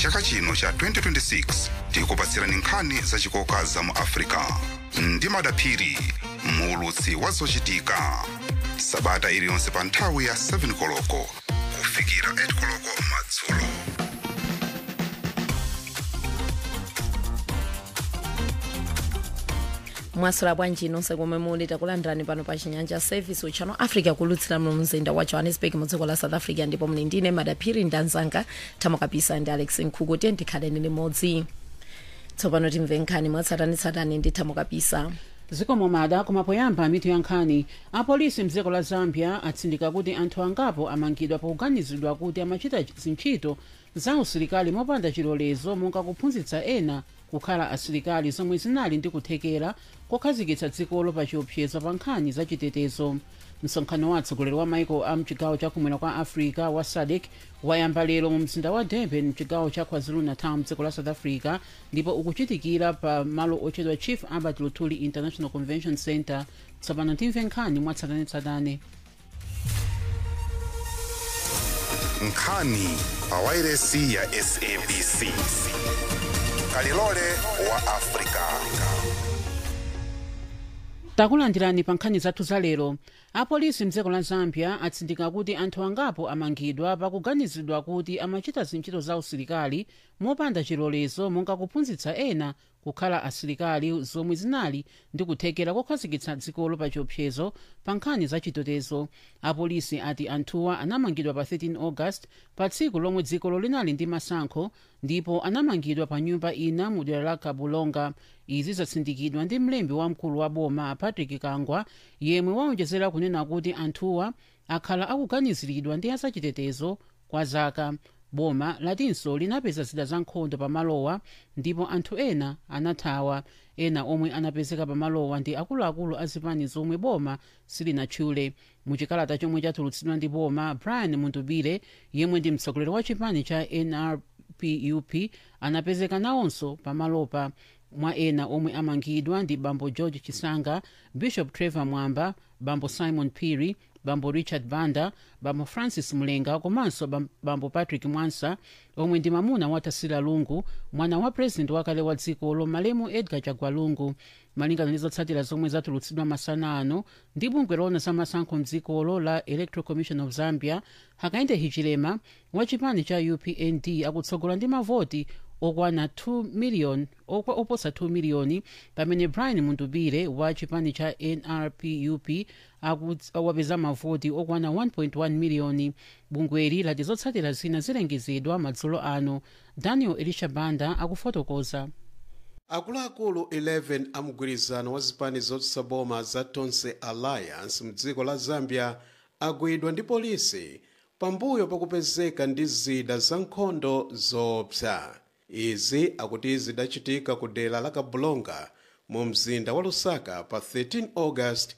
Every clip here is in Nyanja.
chaka chino cha 2026 tikupatsirani nkhani zachikoka za mu africa ndi madaphiri muulutsi wa zochitika sabata iliyonse pa nthawi ya 7 koloko kufikira 8 koloko madzulo mwasula bwanji nonse komwe muli takulandirani pano pa chinyanja service uchano africa kulutsira mu mzinda wa johannesburg mu dziko la south africa ndipo muli ndine madaphiri ndanzanga thamo kapisa ndi alex nkhuku tiye ndikhaleni limodzi tsopano timve nkhani mwatsatanitsatani ndi thamo kapisa zikomo mada koma poyamba mitu ya nkhani apolisi mdziko la zambia atsindika kuti anthu angapo amangidwa pokuganizidwa kuti amachita zintchito za usilikali mopanda chilolezo monga kuphunzitsa ena kukhala asilikali zomwe zinali ndi kuthekera kokhazikitsa dzikolo pa chiopsezo pa nkhani za chitetezo msonkhano wa atsogoleri wa maiko a mchigawo chakumwera kwa africa wa sadc wayamba lero mu mzinda wa durban mchigawo cha kwazulu-natal mdziko la south africa ndipo ukuchitikira pa malo otchedwa chief albert lutuli international convention center tsopano timve nkhani mwatsatanetsatane nkhani pa wairesi ya sabc kalilole wa africa takulandirani pa nkhani zathu za lero apolisi mdziko la zambia atsindika kuti anthu angapo amangidwa pakuganizidwa kuti amachita zintchito za usilikali mopanda chilolezo monga kuphunzitsa ena kukhala asilikali zomwe zinali ndi kuthekera kokhazikitsa dzikolo pa chiopsezo pa nkhani za chitetezo apolisi ati anthuwa anamangidwa pa 13 august pa tsiku lomwe dzikolo linali ndi masankho ndipo anamangidwa pa nyumba ina mu dera la kabulonga izi zatsindikidwa ndi mlembi wamkulu wa boma patrick kangwa yemwe waonjezera kunena kuti anthuwa akhala akuganiziridwa ndi azachitetezo kwa zaka boma latinso linapeza zida za nkhondo pamalowa ndipo anthu ena anathawa ena omwe anapezeka pamalowa ndi akuluakulu a zipani zomwe boma silinatchule muchikalata chomwe chatulutsidwa ndi boma brian mundubire yemwe ndi mtsogoleri wa chipani cha nrpup anapezeka nawonso pamalopa mwa ena omwe amangidwa ndi bambo george chisanga bishop trevor mwamba bambo simon piri bambo richard banda bambo francis mulenga komanso bam- bambo patrick mwansa omwe ndi mamuna wa tasila lungu mwana wa purezidenti wakale wa dzikolo malemu edgar chagwa lungu malingana ndi zotsatira zomwe zatulutsidwa masana ano ndi bungwe loona za masankho mdzikolo la electoral commission of zambia hakainde hichilema wa chipani cha upnd akutsogola ndi mavoti okwana 2 million okwa oposa 2 miliyoni pamene brian mundubire wa chipani cha nrpup akut- wapeza mavoti okwana 1.1 miliyoni bungweli lati zotsatira zina zilengezedwa madzulo ano daniel elisha banda akufotokoza akuluakulu 11 a mgwirizano wa zipani zotsutsa boma za tonse alliance mdziko la zambia agwidwa ndi polisi pambuyo pakupezeka ndi zida za nkhondo zoopsa izi akuti zidachitika ku dera la kabulonga mu mzinda wa lusaka pa 13 august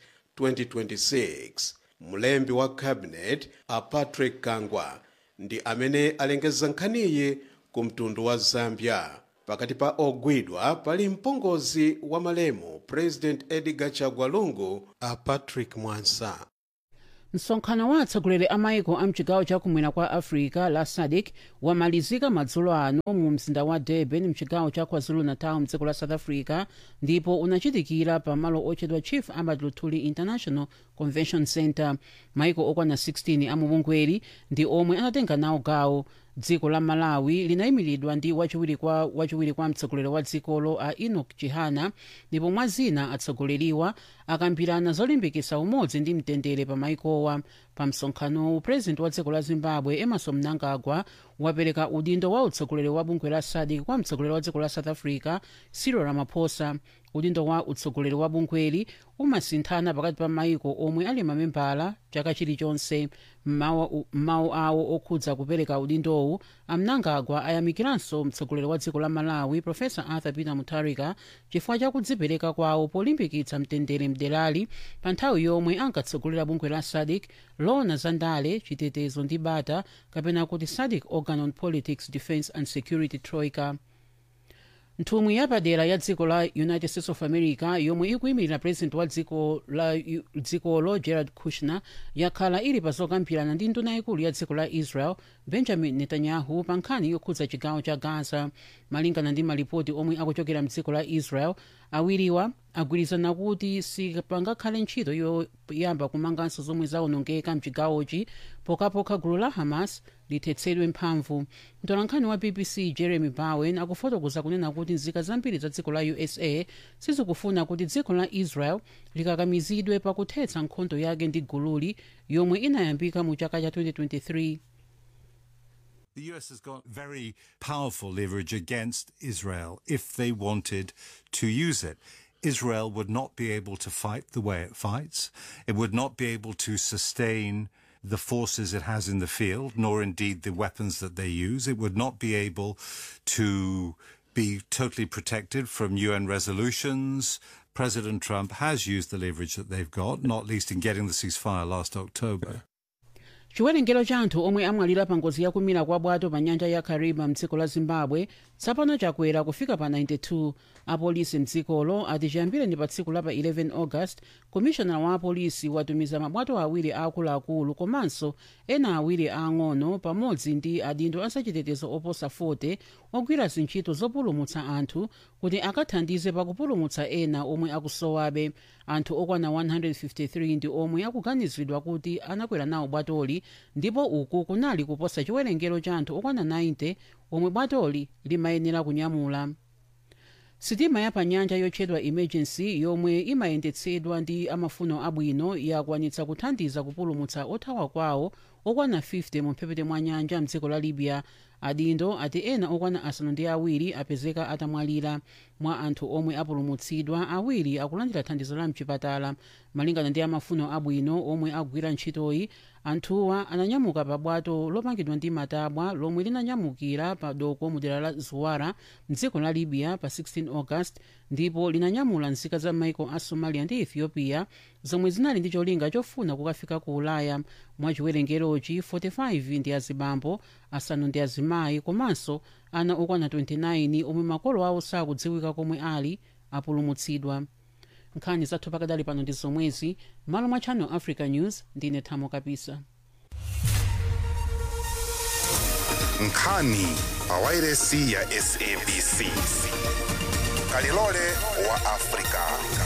2026 mlembi wa cabinet a patrick kangwa ndi amene alengeza nkhaniyi ku mtundu wa zambia pakati pa ogwidwa pali mpongozi wa malemu president edgar chagwa lungu a patrick mwansa msonkhano wa atsogoleri a maiko a mchigawo chakumwera kwa africa la sadc wamalizika madzulo ano mu mzinda wa durban mchigawo cha kwazulu-natal mdziko la south africa ndipo unachitikira pa malo otchedwa chief albert lutuli international convention center maiko okwana 16 a mubungweri ndi omwe anatenga nawo gawo dziko la malawi linayimiridwa ndi wachiwiri kwa, wachiwiri kwa mtsogoleri wa dzikolo a enoch chihana ndipo mwa zina atsogoleriwa akambirana zolimbikitsa umodzi ndi mtendere pa maikowa pa msonkhanowu purezidenti wa dziko la zimbabwe emerson mnangagwa wapereka udindo wa utsogoleri wa bungwe la sadc kwa mtsogoleri wa dziko la south africa cyril ramaphosa udindo wa utsogoleri wa bungweli umasinthana pakati pa maiko omwe ali mamembala chaka chilichonse m'mawu awo okhudza kupereka udindowu amnangagwa ayamikiranso mtsogoleri wa dziko la malawi profesa arthur peter mutharika chifukwa cha kudzipereka kwawo polimbikitsa mtendere mderali pa nthawi yomwe ankatsogolera bungwe la sadc loona za ndale chitetezo ndi bata kapena kuti sadc organ on politics defence and security troika nthumwi yapadera ya dziko la united states of america yomwe ikuyimirira president wa dziko la dzikolo jared kushner yakhala ili pa zokambirana ndi nduna yaikulu ya dziko la israel benjamin netanyahu pa nkhani yokhudza chigawo cha gaza malingana ndi malipoti omwe akuchokera mdziko la israel awiriwa agwirizana kuti sipangakhale ntchito yoyamba kumanganso zomwe zaonongeka mchigawochi pokhapokha gulu la hamas lithetsedwe mphamvu mtolankhani wa bbc jeremy bowen akufotokoza kunena kuti nzika zambiri za dziko la usa sizikufuna kuti dziko la israel likakamizidwe pakuthetsa nkhondo yake ndi gululi yomwe inayambika mu chaka cha 2023 The US has got very powerful leverage against Israel if they wanted to use it. Israel would not be able to fight the way it fights. It would not be able to sustain the forces it has in the field, nor indeed the weapons that they use. It would not be able to be totally protected from UN resolutions. President Trump has used the leverage that they've got, not least in getting the ceasefire last October. chiwerengero cha anthu omwe amwalira pa ngozi yakumira kwa bwato pa nyanja ya kariba mdziko la zimbabwe tsopano chakwera kufika pa 92 apolisi mdzikolo ati chiyambireni pa tsiku la pa 11 august komishonala wa apolisi watumiza mabwato awiri aakuluakulu komanso ena awiri aang'ono pamodzi ndi adindo asachitetezo oposa 40 ogwira zintchito zopulumutsa anthu kuti akathandize pakupulumutsa ena omwe akusowabe anthu okwana 153 ndi omwe akuganizidwa kuti anakwera nawo bwatoli ndipo uku kunali kuposa chiwerengero cha anthu okwana 90 omwe bwatoli limayenera kunyamula sitima ya panyanja yotchedwa emergency yomwe imayendetsedwa ndi amafuno abwino yakwanitsa kuthandiza kupulumutsa othawa kwawo okwana 50 mu mphepete mwa nyanja mdziko la libya adindo ati ena okwana asanu ndi awiri apezeka atamwalira mwa anthu omwe apulumutsidwa awiri akulandira thandizo la mchipatala malingana ndi amafuno abwino omwe akugwira ntchitoyi anthuwa ananyamuka pa bwato lopangidwa ndi matabwa lomwe linanyamukira pa doko mu dera la zuwara mdziko la libya pa 16 august ndipo linanyamula nzika za maiko a somalia ndi ethiopia zomwe zinali ndi cholinga chofuna kukafika ku ulaya mwa chiwerengerochi 45 ndi azibambo asanu ndi azimayi komanso ana okwana 29 omwe makolo awo sakudziwika komwe ali apulumutsidwa nkhani zathu pakadali pano ndi zomwezi malo mwa channel africa news ndine thamo kapisa nkhani pawairesi ya sabc kalilole wa afrika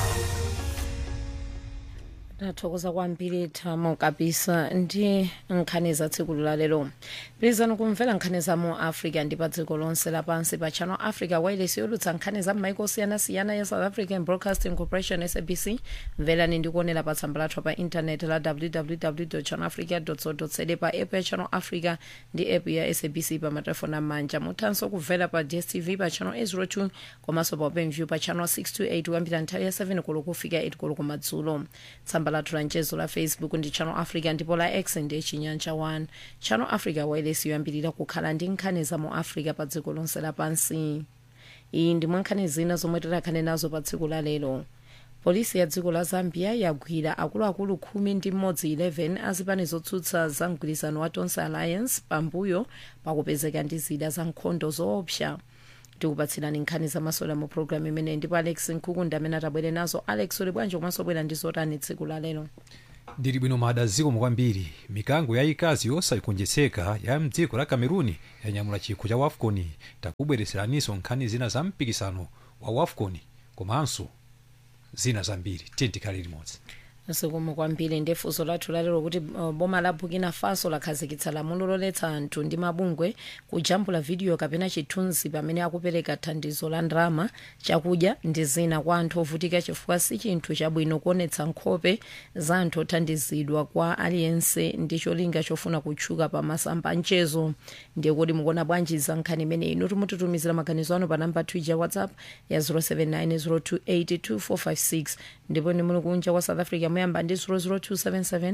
tathokoza kwambiri thamo kapisa ndi nkhani za tsiku lalero pitirizani kumvera nkhani za mu africa ndi pa dziko lonse lapansi pa channel africa wireless yolutsa nkhani za m'maiko osiyanasiyana ya south african broadcasting corporation sabc mverani ndi kuonera pa tsamba lathu pa intaneti la www channel africa co za pa app ya channel africa ndi app ya sabc pa matelefoni amanja muthanso kumvera pa dstv pa channel 802 komanso pa openview pa channel 628 kuyambira nthawi ya 7 koloko kufika 8 koloko kumadzulo tsamba lathu la mchezo la facebook ndi channel africa ndipo la x ndi chinyanja 1 channel africa wireless yoyambirira kukhala ndi nkhani za mu africa pa dziko lonse lapansi iyi ndi mwa nkhani zina zomwe tikhale nazo pa tsiku la lero polisi ya dziko la zambia yagwira akuluakulu khumi ndi mmodzi 11 azipani zotsutsa za mgwirizano wa tonse alliance pambuyo pakupezeka ndi zida za nkhondo zoopsa tikupatsirani nkhani zamasewera mu programu imeneyi ndipo alex nkhuku amene atabwere nazo alex uli bwanji komanso bwera ndi zotani tsiku la lero ndili bwino mada zikomo kwambiri mikango yayikazi yosagonjetseka ya mdziko la cameruni yanyamula chikho cha wafcon takubwereseraninso nkhani zina za mpikisano wa wafcon komanso zina zambiri tiye tikhale limodzi zikomo kwambiri ndi funso lathu lalero kuti uh, boma la burkina faso lakhazikitsa lamulo loletsa anthu ndi mabungwe kujambula vidiyo kapena chithunzi pamene akupereka thandizo la ndalama chakudya ndi zina kwa anthu ovutika chifukwa si chinthu chabwino kuonetsa nkhope za anthu othandizidwa kwa aliyense ndi cholinga chofuna kutchuka pa masamba anchezo ndiye kuti mukuona bwanji za nkhani imeneyi inu timutitumizira maganizo anu pa namba twitter whatsapp ya 079 028 2456 ndipo ni muli kunja kwa south africa poyamba ndi 00277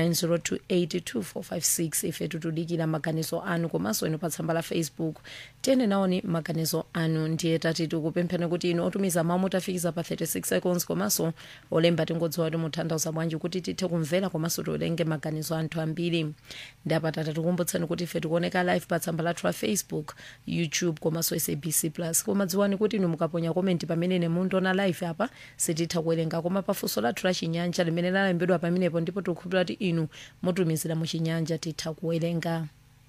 90282456 ife tikudikira maganizo anu komanso inu pa tsamba la facebook tiyene naoni maganizo anu ndiye tati tikupempheni kuti inu otumiza mawu mutafikiza pa 36 seconds komanso olemba tingodziwa kuti mutanthauza bwanji kuti tithe kumvera komanso tiwerenge maganizo anthu ambiri ndapatata tikumbutseni kuti ife tikuoneka live pa tsamba lathu la facebook youtube komanso sabc plus koma dziwani kuti inu mukaponya komenti pamene mundiona live apa sititha kuwerenga koma pafunso lathu la chinyanja limene lalembedwa pamenepo ndipo tikukhulupirira kuti inu mutumizira mu chinyanja titha kuwerenga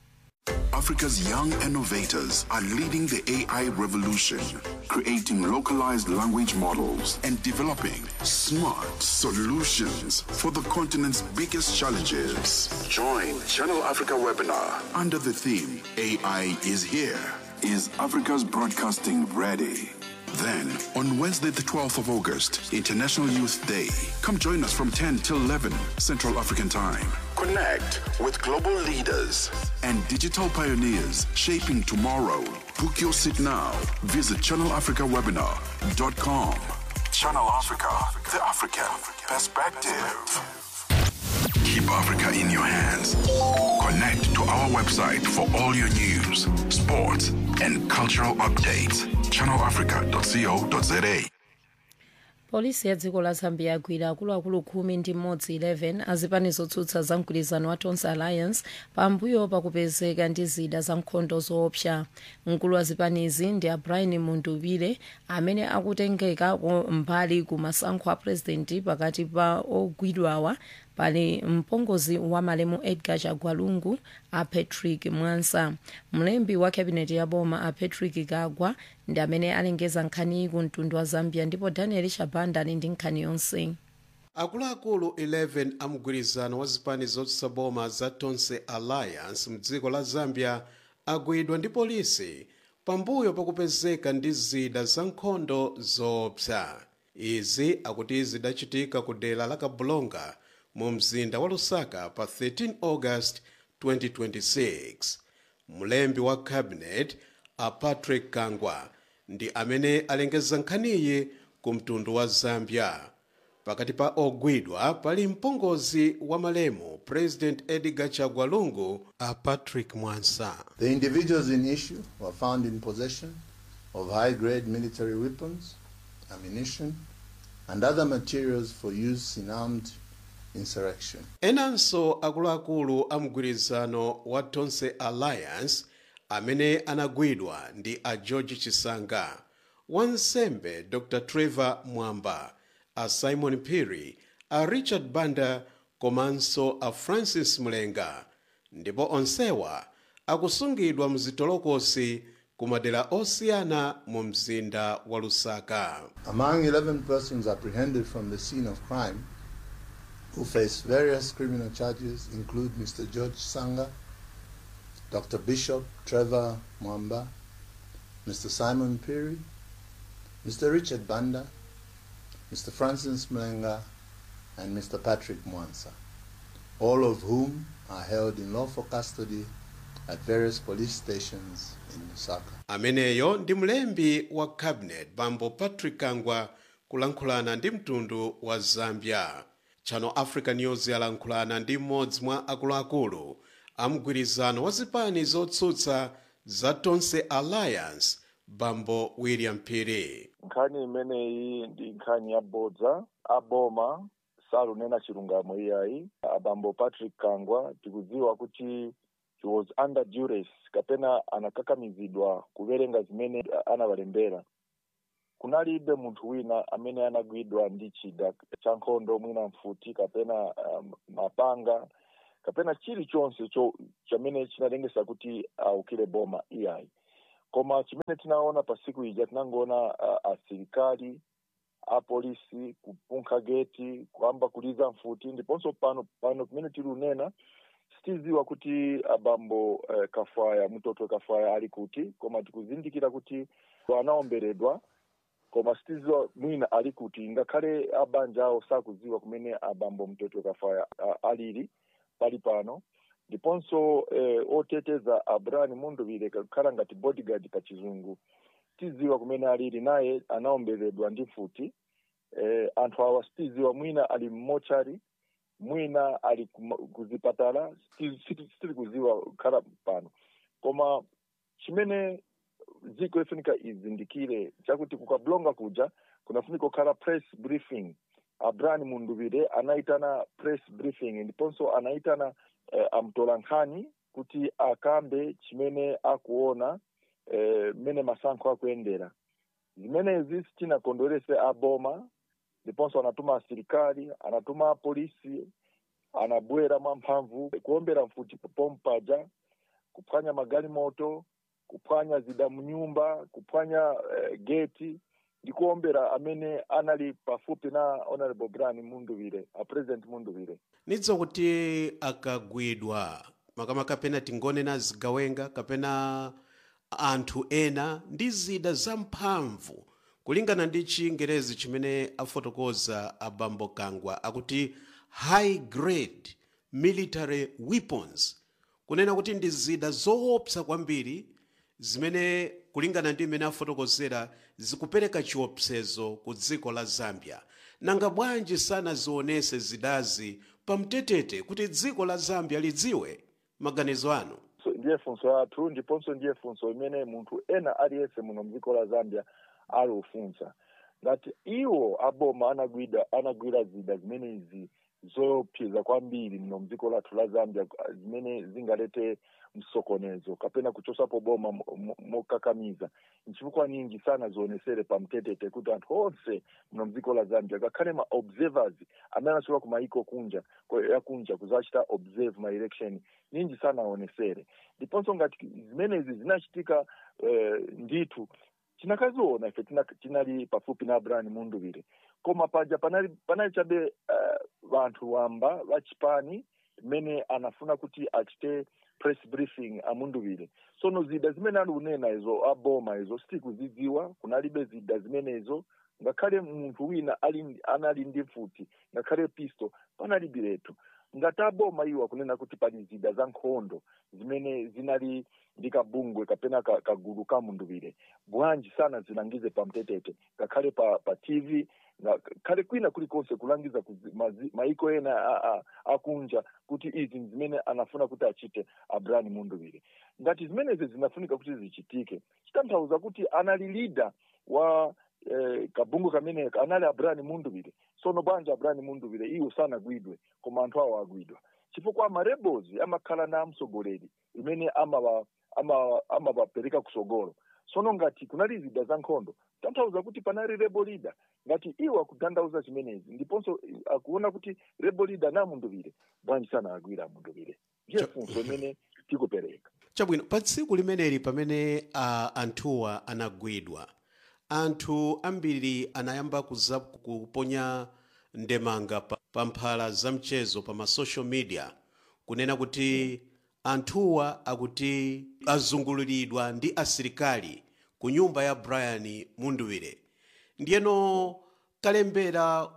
Africa's young innovators are leading the AI revolution, creating localized language models and developing smart solutions for the continent's biggest challenges. Join Channel Africa webinar under the theme AI is here. Is Africa's broadcasting ready? Then, on Wednesday, the 12th of August, International Youth Day, come join us from 10 till 11 Central African Time. Connect with global leaders and digital pioneers shaping tomorrow. Book your seat now. Visit channelafricawebinar.com. Channel Africa, the African perspective. Keep Africa in your hands. Connect to our website for all your news, sports, and cultural updates. channelafrica.co.za. polisi ya dziko la zambia yagwira akuluakulu khumi ndi mmodzi 11 azipani zotsutsa za mgwirizano wa tonse alliance pambuyo pakupezeka ndi zida za nkhondo zoopsa mkulu wa zipanizi ndi abrian mundubile amene akutengeka mbali ku masankho a purezidenti pakati pa ogwidwawa pali mpongozi wa malemu edgar chagwalungu a patrick mwansa mlembi wa kabineti ya boma a patrick kagwa ndi amene alengeza nkhaniyi ku mtundu wa zambia ndipo daniel shabanda ali ndi nkhani yonse akuluakulu 11 a mgwirizano wa zipani zotsutsa boma za tonse alliance mdziko la zambia agwidwa ndi polisi pambuyo pakupezeka ndi zida za nkhondo zoopsa izi akuti zidachitika ku dera la kabulonga mu mzinda wa lusaka pa 13 august 2026 mlembi wa cabinet a patrick kangwa ndi amene alengeza nkhaniyi ku mtundu wa zambia pakati pa ogwidwa pali mpongozi wa malemu president edgar chagwalungu a patrick mwansa The individuals in issue were found in possession of high grade military weapons, ammunition, and other materials for use in armed insurrection. enanso akuluakulu a mgwirizano wa tonse alliance amene anagwidwa ndi a george chisanga wansembe dr trevor mwamba a simon perry a richard banda komanso a francis mlenga ndipo onsewa akusungidwa mzitolokosi ku madera osiyana mu mzinda wa lusaka Among 11 persons apprehended from the scene of crime who face various criminal charges include Mr. George Sanga, Dr. Bishop Trevor Mwamba, Mr. Simon Perry, Mr. Richard Banda, Mr. Francis Mlenga, and Mr. Patrick Mwansa, all of whom are held in lawful custody at various police stations in Lusaka. ameneyo ndi mlembi wa cabinet bambo patrick kangwa kulankhulana ndi mtundu wa zambia channel africa news yalankhulana ndi mmodzi mwa akuluakulu a mgwirizano wa zipani zotsutsa za tonse alliance bambo william phiri nkhani imeneyi ndi nkhani yabodza aboma salunena chilungamo iyayi abambo patrick kangwa tikudziwa kuti he was under duress kapena anakakamizidwa kuwerenga zimene anawalembera kunalibe munthu wina amene anagwidwa ndi chida cha nkhondo mwina mfuti kapena um, mapanga kapena chilichonse cho chamene chinalengesa kuti aukire boma iyayi koma chimene tinaona pa siku ija tinangoona uh, asilikali apolisi kupunkha geti kuyamba kuliza mfuti ndiponso pano pano pamene tili unena sitiziwa kuti abambo uh, kafaya mtoto kafaya ali kuti koma tikuzindikira kuti anaomberedwa koma sitiziwa mwina ali kuti ngakhale abanja awo sakuziwa kumene abambo mtoto kafaya uh, alili pali pano ndiponso eh, oteteza abrani munduvire kakhala ngati bodyguard pa chizungu tiziwa kumene alili naye anaomberedwa ndi mfuti eh, anthu awa sitiziwa mwina ali mmochari mwina ali kuma- kuzipatala siti- siti- sitili kuziwa kukhala pano koma chimene dziko ifunika izindikire chakuti kukablonga kuja kunafunika kukhala press briefing abrani munduvire anaitana press briefing ndiponso anaitana eh, amtola nkhani kuti akambe chimene akuona eh, mmene masankho akuyendera zimenezi sitinakondwerese aboma ndiponso anatuma asilikali anatuma apolisi anabwera mwamphamvu kuombera mfuti pompaja kuphwanya magalimoto kuphwanya zida mnyumba kuphwanya eh, geti ndi kuombera amene anali pafupi na honorable brian munduvire a president munduvire nidzo kuti akagwidwa makamaka kapena tingonena zigawenga kapena anthu ena ndi zida zamphamvu kulingana ndi chingerezi chimene afotokoza abambo kangwa akuti high grade military weapons kunena kuti ndi zida zoopsa kwambiri zimene kulingana ndi imene afotokozera zikupereka chiopsezo ku dziko la zambia nanga bwanji sanazionese zidazi pamtetete kuti dziko la zambia lidziwe maganizo anu So, ndiye funso yathu ndiponso ndiye funso imene munthu ena aliyense muno mdziko la zambia aliufunsa ngati iwo aboma anagwida anagwira zida zimenezi zopseza kwambiri muno mdziko lathu la zambia zimene zingalete msokonezo kapena kuchosapo boma mo- mo- mokakamiza nchifukwa ninji sana zionesere pamtetete kuti anthu onse muno mdziko la zambia ngakhale ma observers amene anachoka kumaiko kunja ko- ya kunja kuzachita observe ma election ninji sana aonesere ndiponso ngati zimenezi zinachitika eh, ndithu tinakaziona ife tina- tinali pafupi na abraham munduvire koma paja panali panali chabe uh, vanthu wamba vachipani mmene anafuna kuti achite press briefing amunduvire sono zida zimene alikunena izo aboma izo sitikuzidziwa kunalibe zida zimenezo ngakhale munthu wina ali anali ndi mfuti ngakhale pisto panalibiretu ngati aboma iwo akunena kuti pali zida za nkhondo zimene zinali ndi kabungwe kapena ka- kagulu ka munduvire bwanji sana zilangize pamtetete ngakhale pa, pa tv ngakhale kwina kulikonse kulangiza kuzi- mazi- maiko ena a- a- akunja kuti izi ndi zimene anafuna kuti achite abraham munduvire ngati zimenezi zinafunika kuti zichitike chitanthauza kuti anali leader wa eh, kabungu kameneka anali abraham munduvire sono bwanji abraham munduvire iwo sanagwidwe koma anthu awo agwidwa chifukwa amarebels amakhala na mtsogoleri imene amava- ama- amawapereka kusogolo sono ngati kunali zida za nkhondo tanthauza kuti panali rebel leader ngati iwo akutanthauza chimenezi ndiponso eh, akuona kuti rebel leader na munduvire bwanji sana agwira munduvire ndiye funso imene tikupereka chabwino pa tsiku limeneli pamene uh, anthuwa anagwidwa anthu ambiri anayamba kuza kuponya ndemanga pa, pa mphala za mchezo pa masocial media kunena kuti anthuwa akuti azunguliridwa ndi asilikali ku nyumba ya brian munduwire ndiyeno kalembera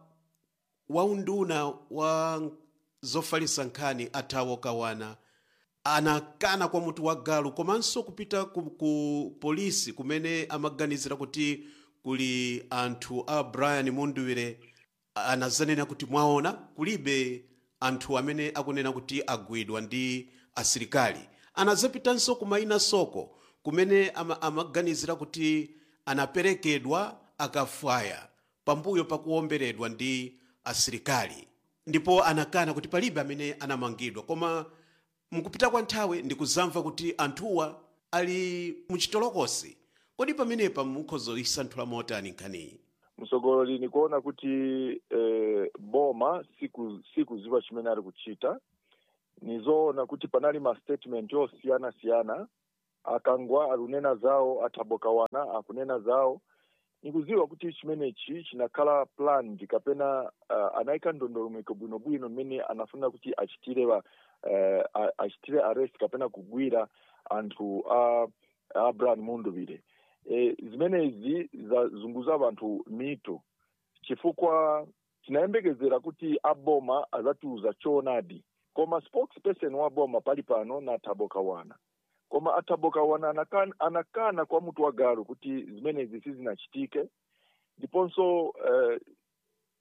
waunduna wa zofalitsa nkhani athawo kawana anakana kwa mutu wa galu komanso kupita ku, ku polisi kumene amaganizira kuti kuli anthu a brian munduwire anazanena kuti mwaona kulibe anthu amene akunena kuti agwidwa ndi asilikali anazapitanso kumaina soko kumene ama, amaganizira kuti anaperekedwa akafwaya pambuyo pakuwomberedwa ndi asilikali ndipo anakana kuti palibe amene anamangidwa koma mukupita kwa nthawi ndikuzamva kuti anthuwa ali muchitolokosi kodi pamenepa mukhozoisanthula motani nkhaniyi msogololi ni kuona kuti eh, boma siku sikuziwa chimene ali kuchita nizoona kuti panali ma statement osiyana siyana akangwa akunena zawo athabokawana akunena zawo nikuziwa kuti chimenechi chinakhala planned kapena uh, anayika ndondomeko bwinobwino mmene anafuna kuti achitire wa, uh, achitire arrest kapena kugwira anthu a uh, abraham munduvire e, zimenezi zazunguza vanthu mito chifukwa tinayembekezera kuti aboma azatiuza choonadi koma spokesperson wa boma pali pano na thabokawana koma athabokawana anakana, anakana kwa mutu wa galu kuti zimenezi sizinachitike ndiponso uh,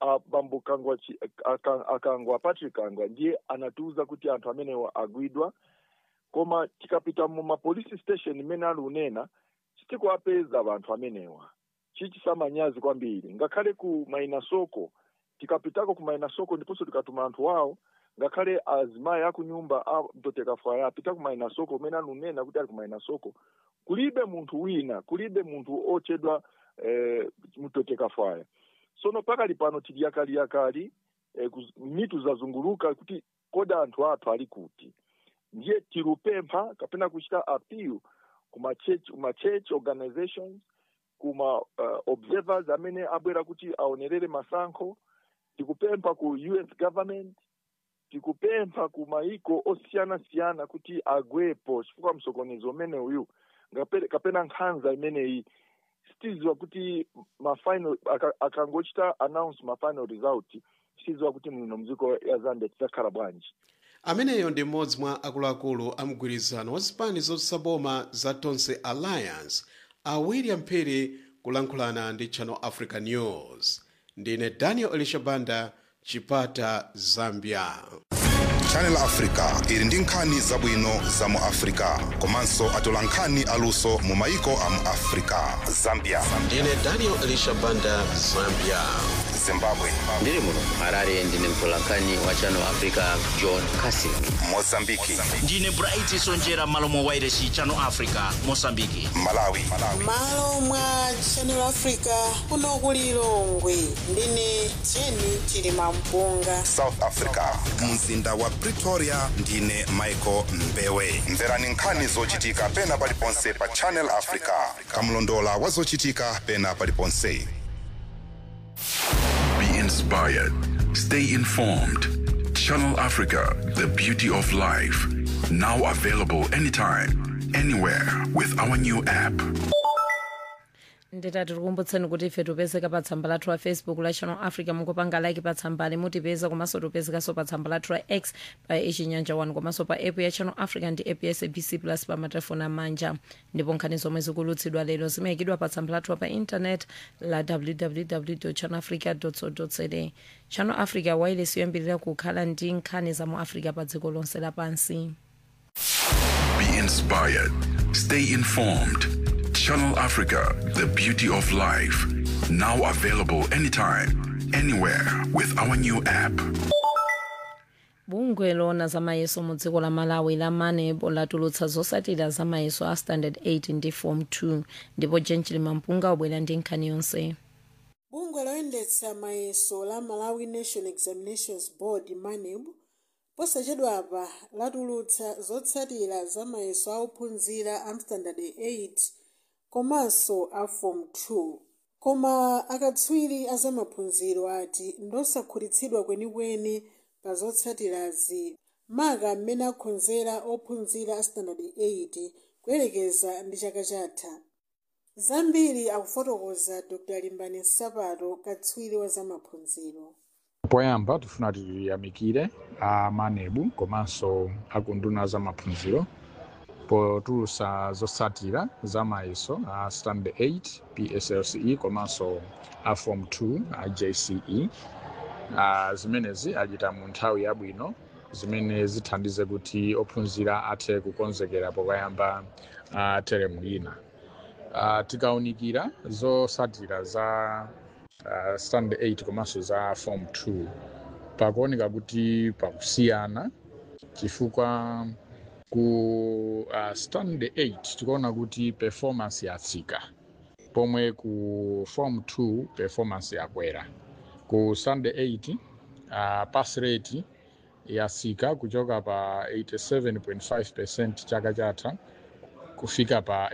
abambo kangwa chi- aka- akangwa patrick kangwa ndiye anatiuza kuti anthu amenewa agwidwa koma tikapita mu mapolice station imene ali unena sitikuapeza vanthu amenewa chichisamanyazi kwambiri ngakhale ku mainasoko tikapitako ku mainasoko ndiponso tikatuma anthu wawo ngakhale azimayi akunyumba a mtoteka faya apita ku mainasoko umene anunena kuti ali ku mainasoko kulibe munthu wina kulibe munthu ochedwa eh, mtoteka faya sono pakali pano tili yakali yakali eh, kuz- mitu zazunguluka kuti koda anthu athu ali kuti ndiye tirupempha kapena kuchita appeal kuma church, kuma church organizations kuma uh, observers amene abwera kuti aonerere masankho tikupempha ku us government tikupempha ku maiko osiyana-siyana kuti agwepo chifukwa msokonezo umene uyu ngape- kapena nkhanza imeneyi sitiziwa kuti mafinal aka- akangochita announce mafinal result sitiziwa kuti muno mdziko ya zambia tidzakhala bwanji ameneyo ndi mmodzi mwa akuluakulu a mgwirizano wa zipani zotsaboma za tonse alliance a william phiri kulankhulana ndi channel africa news ndine daniel elishabanda chipata zambia channel africa ili ndi nkhani zabwino za mu africa komanso atola nkhani aluso mu maiko a mu africa zambia ndine daniel elishabanda zambia zimbabwe ndiri muno harare ndine mtolankhani wa channel africa john casin mozambiki ndine bright sonjera malo mwa wairesi channel africa mosambiki malawi malo mwa channel africa kuno ku lilongwe ndine jeni chilima mpunga south africa mzinda wa pretoria ndine michael mbewe mverani nkhani zochitika pena paliponse pa channel africa kamlondola wa zochitika pena paliponse Be inspired. Stay informed. Channel Africa, the beauty of life. Now available anytime, anywhere with our new app. nditati tikumbutseni kuti ife tipezeka pa tsamba lathu la facebook la channel africa mukupanga like pa tsambali mutipeza komanso tipezekanso pa tsamba lathu la x pa ichinyanja 1 komanso pa app ya channel africa ndi app ya sabc plus pa matelefoni amanja ndipo nkhani zomwe zikulutsidwa lero zimayikidwa pa tsamba lathu pa intanet la www channel africa co za channel africa wireless yoyambirira kukhala ndi nkhani za mu africa pa dziko lonse lapansi Be inspired. Stay informed. Channel Africa, the beauty of life. Now available anytime, anywhere with our new app. bungwe lona zamayeso mu dziko la malawi la manebo latulutsa zotsatira zamayeso a standard 8 ndi form 2 ndipo jenjili mampunga wabwera ndi nkhani yonse bungwe loyendetsa mayeso la malawi national examinations board maneb posachedwa apa latulutsa zotsatira za mayeso a ophunzira a standard 8 komanso a form 2 koma akatswiri a zamaphunziro ati ndosakhutitsidwa kwenikweni pa zotsatirazi maka mmene akhonzera ophunzira a standard 8 kuyelekeza ndi chaka chatha zambiri akufotokoza dr limbani nsapato katswiri wa zamaphunziro poyamba tifuna tiyamikire a manebu komanso akunduna za maphunziro potulutsa zotsatira za mayeso a standard 8 pslce komanso a form 2 a jce a zimenezi achita mu nthawi yabwino zimene zithandize kuti ophunzira athe kukonzekera pokayamba a teremu ina uh, tikaunikira zotsatira za uh, standard 8 komanso za form 2 pakuoneka kuti pakusiyana chifukwa ku uh, standard 8 tikuona kuti performance yatsika pomwe ku form 2 performance yakwera ku standard 8 uh, pass rate yatsika kuchoka pa 87.5 chaka chatha kufika pa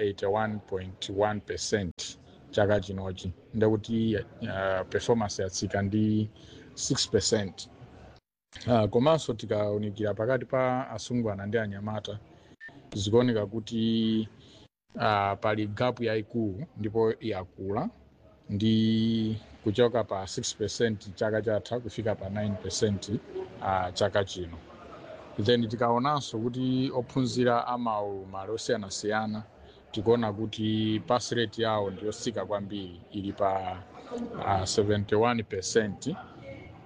81.1 chaka chinochi ndekuti uh, performance yatsika ndi 6 uh, komanso tikaunikira pakati pa asungwana ndi anyamata zikuoneka kuti uh, pali gapu yayikulu ndipo yakula ndi kuchoka pa 6 chaka chatha kufika pa 9 uh, chaka chino then tikaonanso kuti ophunzira amaulumali osiyanasiyana tikuona kuti pass rate yawo ndiyotsika kwambiri ili pa uh, 71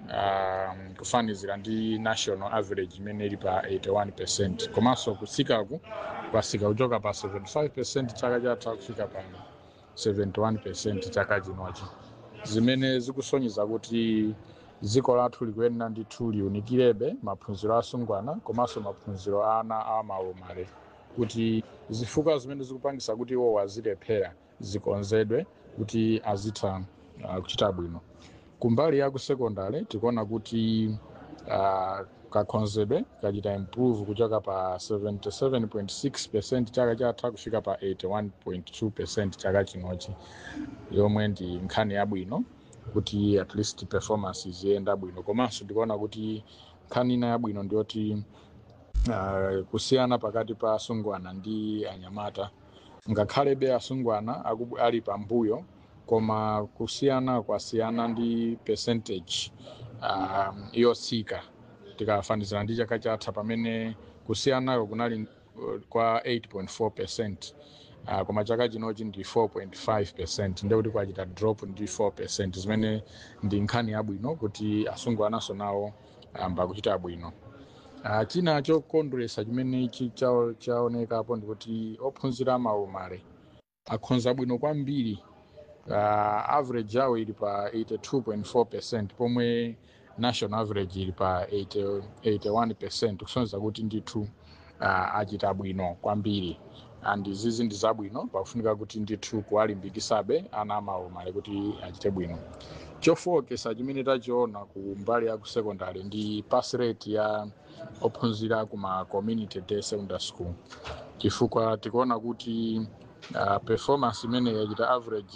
um, kufanizira ndi national average imene ili pa 81 percent komanso kutsikaku kwasika kuchoka pa 75 percent chaka chatha kufika pa 71 percent chaka chinochi zimene zikusonyeza kuti dziko lathu likuyenera ndithu liunikirebe maphunziro asungwana komanso maphunziro a ana a maumale kuti zifukwa zimene zikupangisa kuti iwo azilephera zikonzedwe kuti azitha uh, kuchita bwino kumbali ya kusekondari tikuona kuti uh, kakhonzedwe kachita improve kuchoka pa 77.6 percent chaka chatha kufika pa 81.2 percent chaka chinochi yomwe ndi nkhani yabwino kuti at least performance ziyenda bwino komanso ndikuona kuti nkhani ina yabwino ndiyoti uh, kusiyana pakati pa asungwana ndi anyamata ngakhalebe asungwana akubu- ali pambuyo koma kusiyana kwasiyana ndi percentage um, yotsika tikafanizira ndi chaka chatha pamene kusiyanako kunali uh, kwa 8.4 percent uh, koma chaka chinochi ndi 4.5 percent ndekuti kwachita drop ndi 4 percent zimene ndi nkhani yabwino kuti asungwanaso nawo amba kuchita bwino uh, china chokondweresa chimene chi- chao- chaonekapo ndikuti ophunzira maumale akhonza bwino kwambiri uh, average yawo ili pa 82.4 percent pomwe national average ili pa 80 81 percent kusonyeza kuti ndithu uh, achita bwino kwambiri and izizi ndi zabwino pakufunika kuti ndithu kuwalimbikisabe ana amaumale kuti achite bwino chofowokesa chimene tachiona ku mbali ya ku secondary ndi pass rate ya ophunzira kuma community day secondary school chifukwa tikuona kuti uh, performance imene yachita average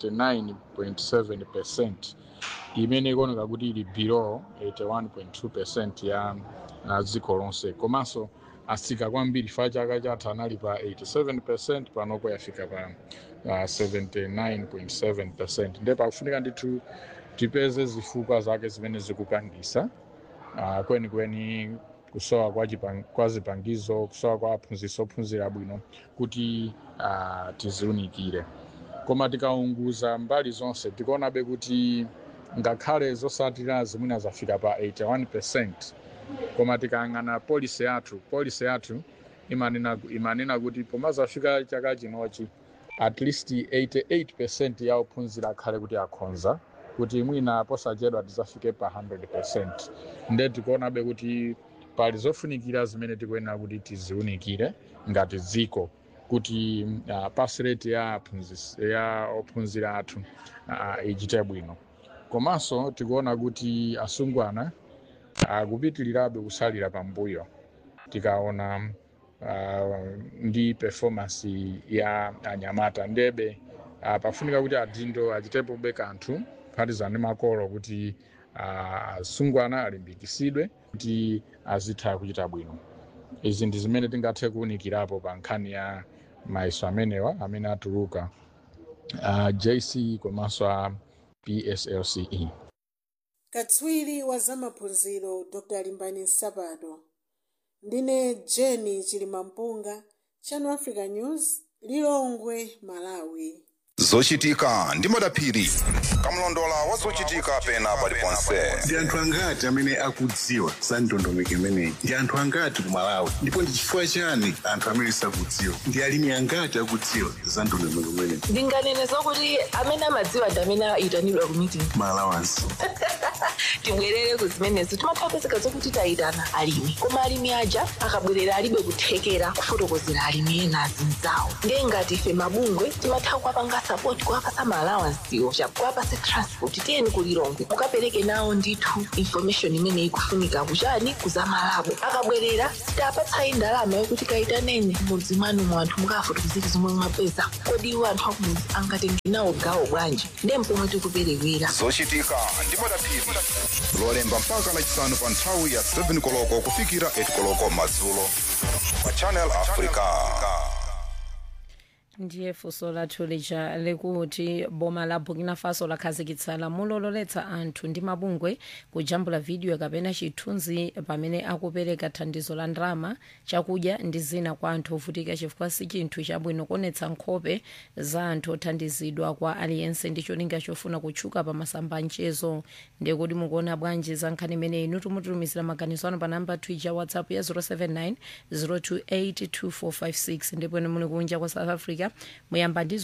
79.7 percent imene ikuoneka kuti ili below 81.2 percent ya uh, dziko lonse komanso asika kwambiri fa chaka chatha anali pa 87 percent panoko yafika pa uh, 79.7 percent nde pakufunika ndithu tipeze zifukwa zake zimene zikupangisa uh, kwenikweni kusowa kwa, chipang- kwa zipangizo kusowa kwa aphunzitsi ophunzira bwino kuti uh, tiziunikire koma tikaunguza mbali zonse tikuonabe kuti ngakhale zosatira zimwina zafika pa 81 percent koma tikayang'ana polisi yathu polisi yathu imanena, imanena kuti poma zafika chaka chinochi at least 88 percent ya ophunzira akhale kuti akhonza kuti mwina posachedwa tizafike pa 100 percent nde tikuonabe kuti pali zofunikira zimene tikuyenera kuti tiziunikire ngati dziko kuti uh, pass rate ya aphunzisi- ya ophunzira athu uh, ichite bwino komanso tikuona kuti asungwana akupitirirabe kusalira pambuyo tikaona uh, ndi performance ya anyamata ndebe uh, pafunika kuti adindo achitepobe kanthu kuphatizana ndi makolo kuti uh, asungwana alimbikisidwe kuti azitha kuchita bwino izi ndi zimene tingathe kuwunikirapo pa nkhani ya mayeso amenewa amene atuluka uh, jc komanso a pslce katswiri wa zamaphunziro dr limbani nsapato ndine jeni chilimampunga channel africa news lilongwe malawi zochitika ndi madaphiri kamlondola wa zochitika pena paliponse ndi anthu angati amene akudziwa za ndondomeko imeneyi ndi anthu angati ku malawi ndipo ndi chifukwa chani anthu amene sakudziwa ndi alimi angati akudziwa za ndondomeko imeneyi ndinganene zokuti amene amadziwa ndi amene ayitanidwa ku meeting malawansi tibwerere ku zimenezo timatha kupezeka zokuti tayitana alimi koma alimi aja akabwerera alibe kuthekera kufotokozera alimi ena azinzawo ndiye ngati ife mabungwe timatha kuwapanga sapoti kuwapasa maalawansiwo kuwapasa transport tiyeni kulilongwe mukapereke nawo ndithu information imene ikufunika kuchani kuzamalabo akabwerera sitapatsayi ndalama yokuti kayitaneni mudzi mwanu mu anthu mukafotokozera zomwe mwapeza kodi iwo anthu akumudzi angatenge nawo gawo bwanji ndiye mpomwe tikuperewera zochitika ndi madaphiri lolemba mpaka lachisanu pa nthawi ya 7 koloko kufikira 8 koloko madzulo pa channel africa ndiye funso lathu lija likuti boma la burkina faso lakhazikitsa lamulo loletsa anthu ndi mabungwe kujambula vidiyo kapena chithunzi pamene akupereka thandizo la ndalama chakudya ndi zina kwa anthu ovutika chifukwa si chinthu chabwino kuonetsa nkhope za anthu othandizidwa kwa aliyense ndi cholinga chofuna kutchuka pa masamba mchezo ndiye kuti mukuona bwanji za nkhani imeneyi inu tumutumizira maganizo anu pa namba twitter whatsapp ya 079 028 2456 ndipo ine muli kunja kwa south africa muyamba ndi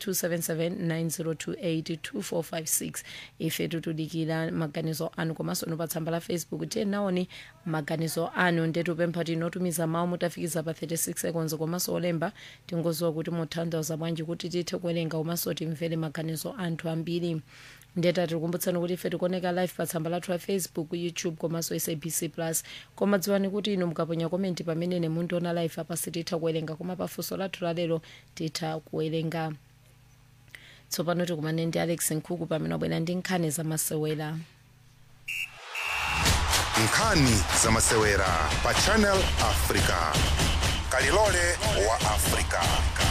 0027790282456 ife tutudikira maganizo anu komanso inu pa tsamba la facebook tiye naoni maganizo anu ndetupempha tinotumiza mawu mutafikiza pa 36 seconds komanso olemba tingoziwa kuti muthandiza bwanji kuti tithe kuwerenga komanso timvere maganizo anthu ambiri ndeta tikukumbutsani kuti ife tikuoneka live pa tsamba lathu la facebook youtube komanso sabc plus koma dziwani kuti inu mukaponya komenti pamene mundiona live apa sititha kuwerenga koma pafunso lathu lalero titha kuwerenga tsopano tikumane ndi alex nkhuku pamene wabwera ndi nkhani zamasewera nkhani zamasewera pa channel africa kalilole wa africa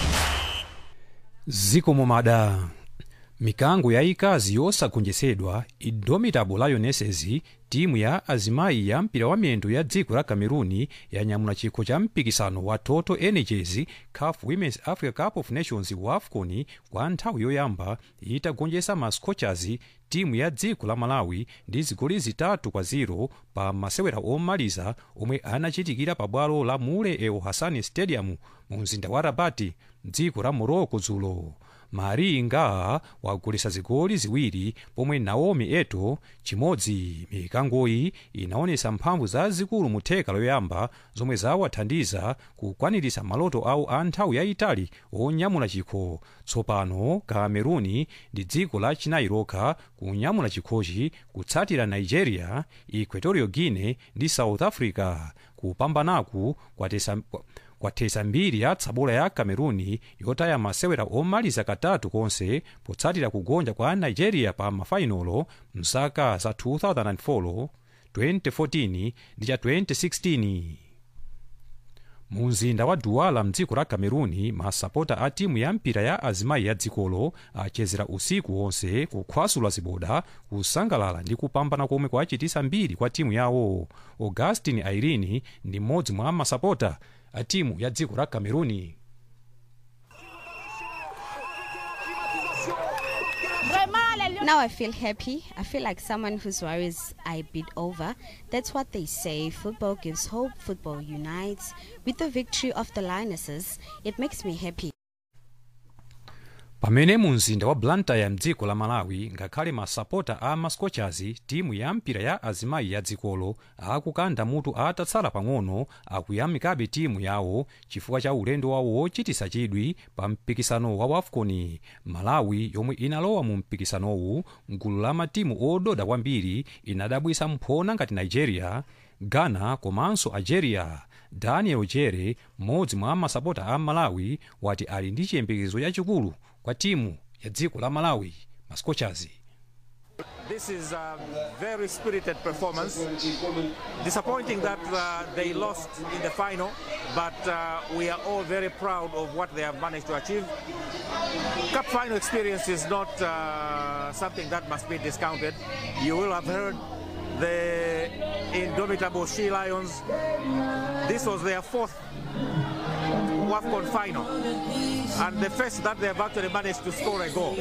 ziko momada mikango yayikazi yosagonjetsedwa indomitable lionesses timu ya azimayi ya mpira wa miyendo ya dziko la cameruni yanyamula chikho cha mpikisano wa total energies caf women's africa cup of nations wa afcon kwa nthawi yoyamba itagonjetsa ma scorchers timu ya dziko la malawi ndi zigoli zitatu kwa 0 pa masewera omaliza omwe anachitikira pa bwalo la mule el hassan stadium mu mzinda wa rabati mdziko la morocco dzulo mari nga wagolesa zigoli ziwiri pomwe naomi eto chimodzi mikangoyi inaonesa mphamvu zazikulu mu theka loyamba zomwe zawathandiza kukwaniritsa maloto awo a nthawi yayitali onyamula chikho tsopano kameruni ndi dziko la chinayi lokha kunyamula chikhochi kutsatira nigeria equatorial guinea ndi south africa kupambanaku kwatesa kwathesa mbiri ya tsabola ya cameruni yotaya masewera omaliza katatu konse potsatira kugonja kwa nigeria pa mafainolo mzaka za 2004 2014 ndi cha 2016 mu mzinda wa duwala mdziko la cameruni masapota a timu ya mpira ya azimayi ya dzikolo achezera usiku wonse kukhwasula ziboda kusangalala ndi kupambana komwe kwachitisa mbiri kwa timu yawo augustin airini ndi mmodzi mwa masapota a timu ya dziko la cameruni Now I feel happy. I feel like someone whose worries I beat over. That's what they say. Football gives hope. Football unites. With the victory of the Lionesses, it makes me happy. pamene mu mzinda wa blantyre mdziko la malawi ngakhale masapota a mascorchers timu ya mpira ya azimayi ya dzikolo akukanda mutu atatsala pang'ono akuyamikabe timu yawo chifukwa cha ulendo wawo wochitisa chidwi pa mpikisano wa wafcon malawi yomwe inalowa mu mpikisanowu mgulu la matimu ododa kwambiri inadabwisa mphona ngati nigeria ghana komanso algeria daniel jere mmodzi mwa masapota a malawi wati ali ndi chiyembekezo chachikulu kwa timu ya dziko la malawi mascorchers This is a very spirited performance. Disappointing that uh, they lost in the final, but uh, we are all very proud of what they have managed to achieve. Cup final experience is not uh, something that must be discounted. You will have heard the indomitable She Lions. This was their fourth WAFCON final, and the first that they have actually managed to score a goal.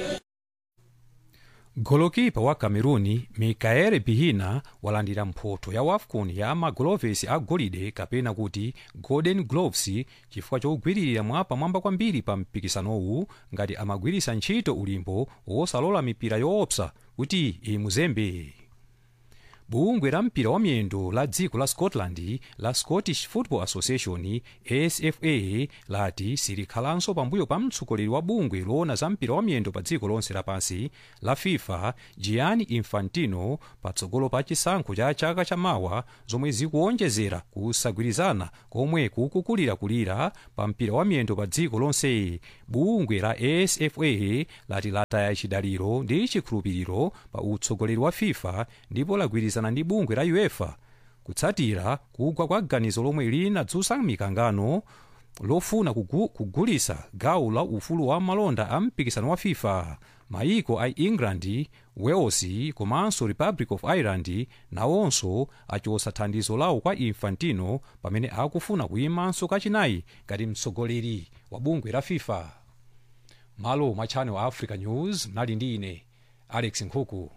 golokipa wa cameruni mikaele pihina walandira mphoto ya wafcon ya magolovesi a golide kapena kuti golden gloves chifukwa chogwiririra mwa pamwamba kwambiri pa mpikisanowu ngati amagwirisa ntchito ulimbo wosalola mipira yoopsa kuti imuzembe bungwe la mpira wa miyendo la dziko la scotland la scottish football association sfa lati silikhalanso pambuyo pa mtsogoleri wa bungwe loona za mpira wa miyendo pa dziko lonse lapansi la fifa gianni infantino patsogolo pa chisankho cha chaka chamawa zomwe zikuonjezera kusagwirizana komwe kukukulirakulira pa mpira wa miyendo pa dziko lonse bungwe la sfa lati lataya chidaliro ndi chikhulupiriro pa utsogoleri wa fifa ndipo lagwirizana ndi bungwe la uefa kutsatira kugwa kwa ganizo lomwe linadzutsa mikangano lofuna kugu, kugulisa gawo la ufulu wa malonda a mpikisano wa fifa maiko a england wales komanso republic of ireland nawonso achosa thandizo lawo kwa infantino pamene akufuna kuyimanso kachinayi ngati mtsogoleri wa bungwe la fifa malo mwa channel africa news mnali ndi ine alex nkhuku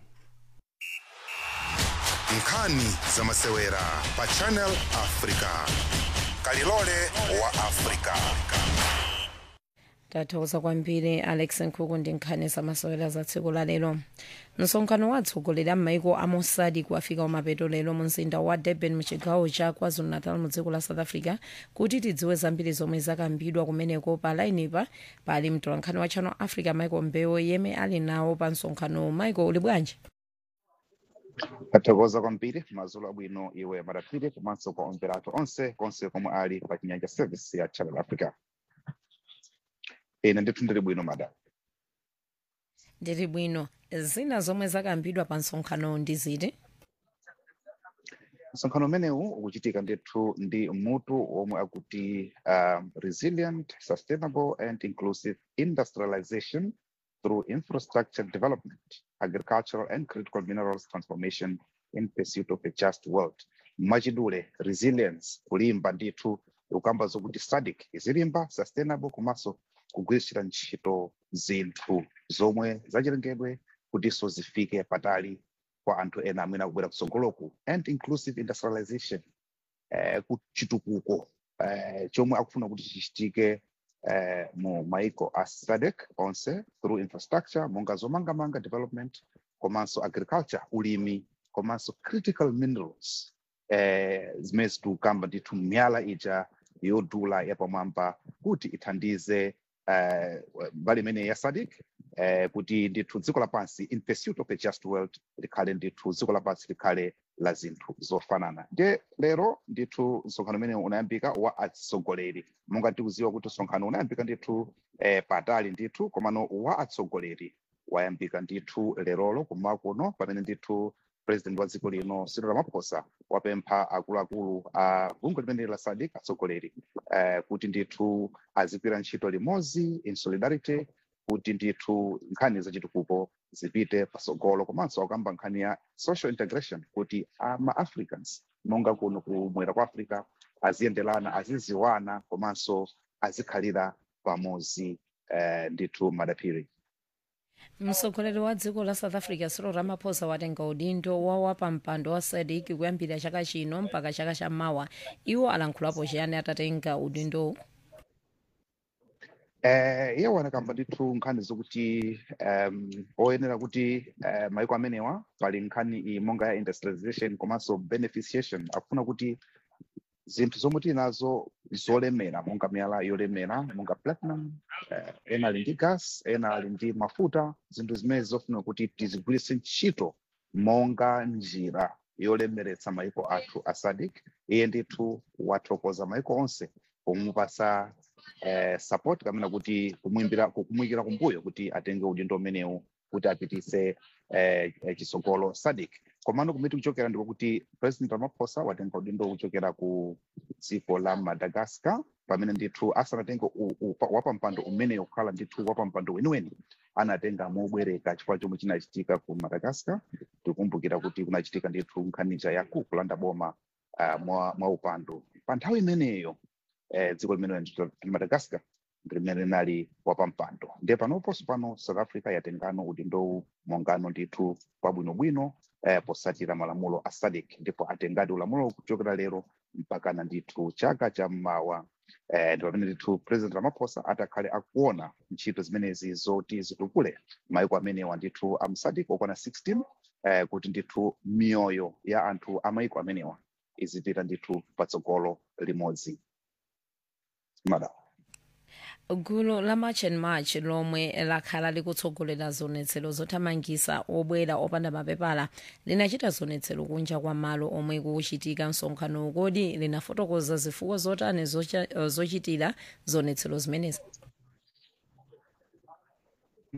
nkhani za masewera pa channel africa kalilole wa africa tathokoza kwambiri alex nkhuku ndi nkhani zamasewera za tsiku la lero msonkhano wa atsogoleri a m'maiko a mosadi kuafika umapeto lero mu mzinda wa durban muchigawo cha kwazulu-natal mu dziko la south africa kuti tidziwe zambiri zomwe zakambidwa kumeneko pa lainipa pali mtolankhani wa channel africa michael mbewo yemwe ali nawo pa msonkhano michael uli bwanji tathokoza kwambiri madzulo abwino iwe madapiri komanso kwa omverato onse konse komwe ali pa chinyanja service ya channel africa ine ndithu ndili bwino madam ndili bwino zina zomwe zakambidwa pa msonkhano ndi ziti msonkhano umenewu ukuchitika ndithu ndi mutu omwe akuti um, resilient sustainable and inclusive industrialization through infrastructure development agricultural and critical minerals transformation in pursuit of a just world mwachidule resilience kulimba ndithu ukamba zokuti SADC izilimba sustainable komanso kugwiritsira ntchito zinthu zomwe zachilengedwe kutinso zifike patali kwa anthu ena amene akubwera kutsogoloku and inclusive industrialization eh, kuchitukuko eh, chomwe akufuna kuti chichitike eh, mu maiko a SADC onse through infrastructure monga zomangamanga development komanso agriculture ulimi komanso critical minerals eh, zimene zitukamba ndithu miyala ija yodula yapamwamba kuti ithandize eh, mbali imene ya SADC eh, kuti ndithu dziko lapansi in pursuit of a just world likhale ndithu dziko lapansi likhale la zinthu zofanana ndiye lero ndithu msonkhano umene unayambika wa atsogoleri monga tikuziwa kuti msonkhano unayambika ndithu eh, patali ndithu komano wa atsogoleri wayambika ndithu lerolo kummawa kuno pamene ndithu president wa dziko lino Cyril Ramaphosa wapempha akuluakulu a bungwe limene la SADC atsogoleri eh, kuti ndithu azigwira ntchito limodzi in solidarity kuti ndithu nkhani zachitukuko zipite pasogolo komanso akamba nkhani ya social integration kuti ama-africans monga kuno kumwera kwa africa aziyendelana aziziwana komanso azikhalira pamodzi eh, ndithu madapiri mtsogoleri wa dziko la south africa cyril ramaphosa watenga udindo wa pampando wa SADC kuyambira chaka chino mpaka chaka chammawa iwo alankhulapo chiyani atatenga udindowu eh iye wanakamba ndithu nkhani zokuti um, oyenera kuti uh, maiko amenewa pali nkhani iyi monga ya industrialization komanso beneficiation akufuna kuti zinthu zomwe tili nazo zolemera monga miyala yolemera monga platinum uh, ena ali ndi gas ena ali ndi mafuta zinthu zimene zofuna kuti tizigwiritse ntchito monga njira yolemeretsa maiko athu a SADC iye ndithu wathokoza maiko onse pomupasa eh, support kamena kuti kumwimbira kumuyikira kumbuyo kuti atenge udindo umenewu kuti apitise eh, eh, chisogolo SADC komano kumiti kuchokera ndiko kuti president ramaphosa watenga udindo kuchokera ku dziko la madagascar pamene ndithu asanatenge wapampando umeneyo kukhala ndithu wapampando weniweni anatenga mobwereka chifukwa chomwe chinachitika ku madagascar tikumbukira kuti kunachitika ndithu nkhanija yaku kulanda boma uh, mwa, mwa upando pa nthawi imeneyo eh, dziko limene madagascar limene linali wapampando ndiye panoponso pano south africa yatengano udindowu mongano ndithu kwabwinobwino eh, posatira malamulo a SADC ndipo atengadi ulamulo kuchokera lero mpakana ndithu chaka cha mmawa eh, ndi pamene ndithu president ramaphosa atakhale akuona ntchito zimenezi zoti zitukule maiko amenewa ndithu a SADC okwana 16 eh, kuti ndithu miyoyo ya anthu a maiko amenewa izipita ndithu patsogolo limodzi madam gulu la march and march lomwe lakhala likutsogolera zonetsero zothamangisa obwera opanda mapepala linachita zonetsero kunja kwa malo omwe kuchitika msonkhano kodi linafotokoza zifukwa zotani zocha- zochitira zonetsero zimenezi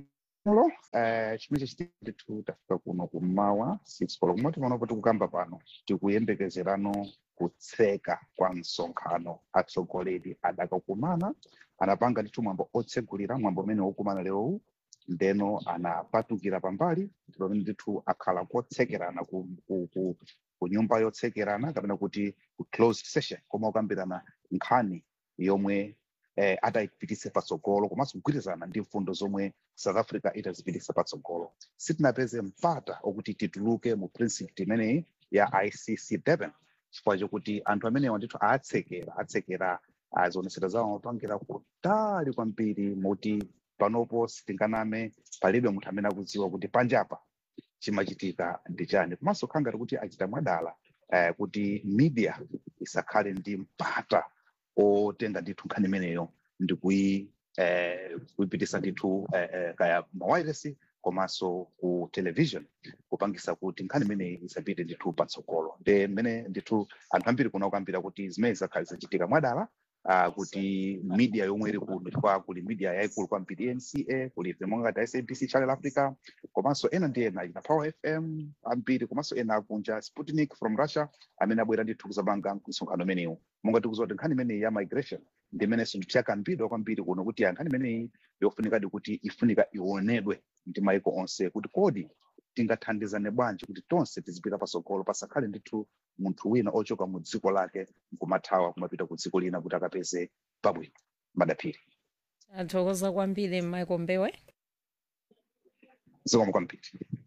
Lo, eh, chimene chitika ndithu tafika kuno kummawa 6 koloko kumati panopo tikukamba pano tikuyembekezerano kutseka kwa msonkhano atsogoleri adakakumana anapanga ndithu mwambo otsegulira mwambo umene wokumana lerowu ndeno anapatukira pambali pamene ndithu akhala kotsekerana ku, ku, ku, ku nyumba yotsekerana kapena kuti ku closed session koma ukambirana nkhani yomwe eh, atayipitise patsogolo komanso kugwirizana ndi mfundo zomwe south africa itazipitisa patsogolo sitinapeze mpata okuti tituluke mu principle imeneyi ya icc durban chifukwa chokuti anthu amenewa ndithu atsekera atsekera azionesera zawo amapangira kutali kwambiri moti panopo sitinganame palibe munthu amene akudziwa kuti panjapa chimachitika ndi chani komanso khala ngati kuti achita mwadala eh, kuti media isakhale ndi mpata otenga ndithu nkhani imeneyo ndi kuyi eh, kuyipitisa ndithu eh, eh, kaya mawayiresi komanso ku television kupangisa kuti nkhani imeneyi isapite ndithu patsogolo nde mmene ndithu anthu ambiri kuna kukambira kuti zimene zikhale zachitika mwadala uh, kuti media yomwe iri kuno chifukwa kuli media yayikulu kwambiri nca kuli monga ngati sabc channel africa komanso ena ndi ena ina power fm ambiri komanso ena akunja sputnik from russia amene abwera ndithu kuzapanga msonkhano umenewu monga tikudziwa kuti nkhani imeneyi ya migration ndi imenenso ndithu yakambidwa kwambiri kuno kuti ya nkhani imeneyi yofunikadi kuti ifunika ionedwe ndi maiko onse kuti kodi tingathandizane bwanji kuti tonse tizipita patsogolo pasakhale ndithu munthu wina ochoka mu dziko lake nkumathawa kumapita ku dziko lina kuti akapeze pabwino madaphiri athokoza kwambiri michael mbewe zikomo kwambiri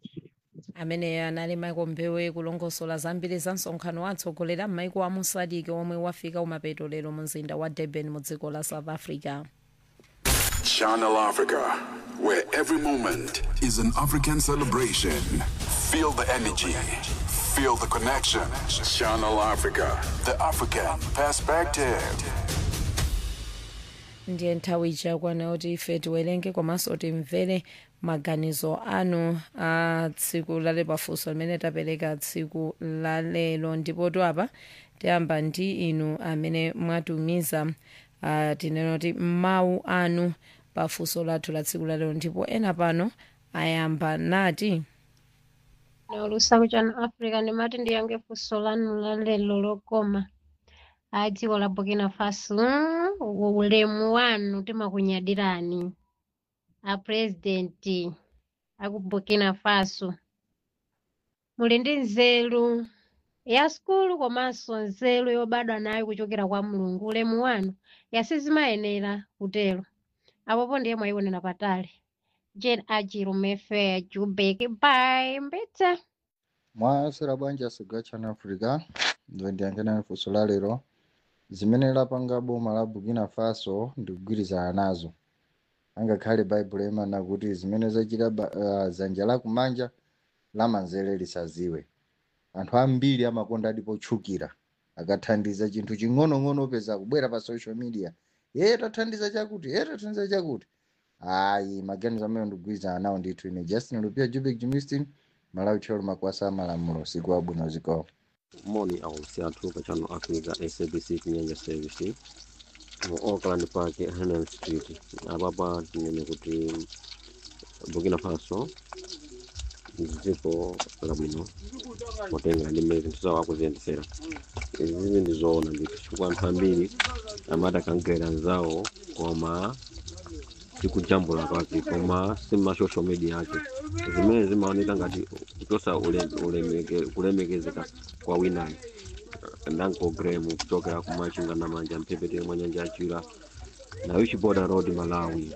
amene anali michael mbewe kulongosola zambiri za msonkhano wa atsogoleri a maiko a musadiki omwe wafika kumapeto lero mu mzinda wa durban mu dziko la south africa Channel Africa, where every moment is an African celebration. Feel the energy, feel the connection. Channel Africa, the African perspective. ndiye nthawi ichakwana kuti ife tiwerenge komanso timvere maganizo anu a tsiku lale pafunso limene tapereka tsiku lalelo ndipo apa tiyamba ndi inu amene mwatumiza uh, tinena kuti mawu anu pafunso lathu la tsiku lalero ndipo ena pano ayamba nati naulusa kuchano africa ndimati ndiyange funso lanu lalelo lokoma a dziko la burkina faso mm, ulemu wanu timakunyadirani a president aku burkina faso muli ndi nzeru ya sukulu komanso nzeru yobadwa nayo kuchokera kwa mulungu ulemu wanu yasizimayenera kutero apopo ndiye mwayionera patali jane ajirumefe jubeki bai mbitsa mwasera bwanji asogwa channel africa ndo ndiyankhena funso la lero zimene lapanga boma la burkina faso ndikugwirizana nazo angakhale baibulo imana kuti zimene zachita ba- uh, dzanja lakumanja lamanzere lisaziwe anthu ambiri amakonda ndipo tchukira akathandiza chinthu ching'onong'ono peza kubwera pa social media ye tathandiza chakuti ye tathandiza chakuti ayi maganizo amene ndikugwirizana nawo ndithu ine justin lupia jubek jimistin malawi tcholo makwasa amalamulo siku abwino zikawo moni ausi athu pa channel africa sabc chinyanja service mu auckland park hanel street apapa tinene kuti burkina faso ndi dziko labwino potenga ndi mmene zinthu zawo akuziyendesera izi ndi zoona ndithu chifukwa anthu ambiri amati akankhera anzawo koma tikujambula kwake koma sima social media yake zimene zimaoneka ngati kuchosa ule- ulemeke- kulemekezeka kwa winayo ndanko graham kuchokera kumachinga na manja mphepete mwa nyanja yachira na wichi border road malawi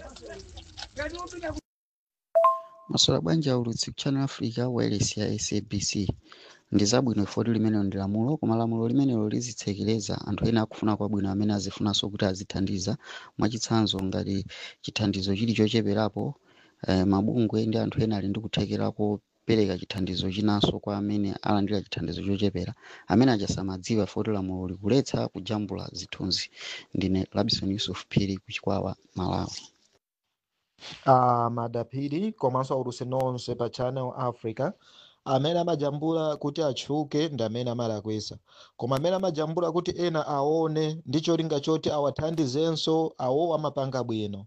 masola bwanji aulutsi ku channel africa wireless ya sabc ndi zabwino ifoti limenelo ndi lamulo koma lamulo limenelo lizitsekereza anthu ena akufuna kwabwino amene azifunanso kuti azithandiza mwachitsanzo ngati chithandizo chili chocheperapo eh, mabungwe ndi anthu ena ali ndi kuthekera kopereka chithandizo chinanso kwa amene alandira chithandizo chochepera amene achasamadziwa foti lamulo likuletsa kujambula zithunzi ndine labison yusuf phiri ku chikwawa malawi uh, madaphiri komanso aulutsi nonse pa channel africa amene amajambula kuti atchuke ndi amene amalakwisa koma amene amajambula kuti ena aone ndi cholinga choti awathandizenso awo amapanga bwino